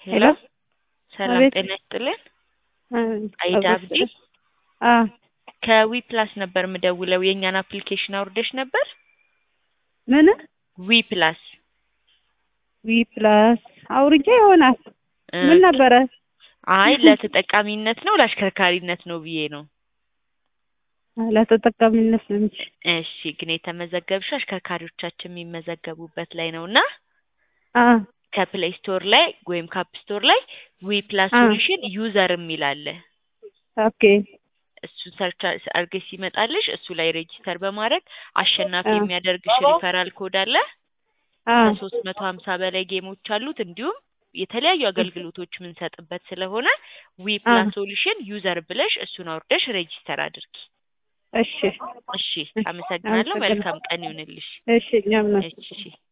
ሄሎ ሰላም አቤት። ጤና ይስጥልን። አቤት። አይዳ አብዲ አ ከዊ ፕላስ ነበር የምደውለው። የእኛን አፕሊኬሽን አውርደሽ ነበር? ምን ዊ ፕላስ ዊ ፕላስ አውርጄ ይሆናል። እ፣ ምን ነበረ? አይ ለተጠቃሚነት ነው ለአሽከርካሪነት ነው ብዬ ነው። ለተጠቃሚነት ነው እንጂ። እሺ ግን የተመዘገብሽው አሽከርካሪዎቻችን የሚመዘገቡበት ላይ ነው እና አ ከፕሌይ ስቶር ላይ ወይም ካፕ ስቶር ላይ ዊ ፕላስ አ። ሶሉሽን ዩዘር የሚል አለ። ኦኬ እሱን ሰርች አድርገሽ ሲመጣልሽ እሱ ላይ ሬጂስተር በማድረግ አሸናፊ አ። የሚያደርግሽ ሪፈራል ኮድ አለ። አ ከሶስት መቶ ሀምሳ በላይ ጌሞች አሉት። እንዲሁም የተለያዩ አገልግሎቶች የምንሰጥበት ስለሆነ ዊ ፕላስ ሶሉሽን ዩዘር ብለሽ እሱን አውርደሽ ሬጂስተር አድርጊ። እሺ እሺ፣ አመሰግናለሁ። መልካም ቀን ይሁንልሽ። እሺ እኛም ነው። እሺ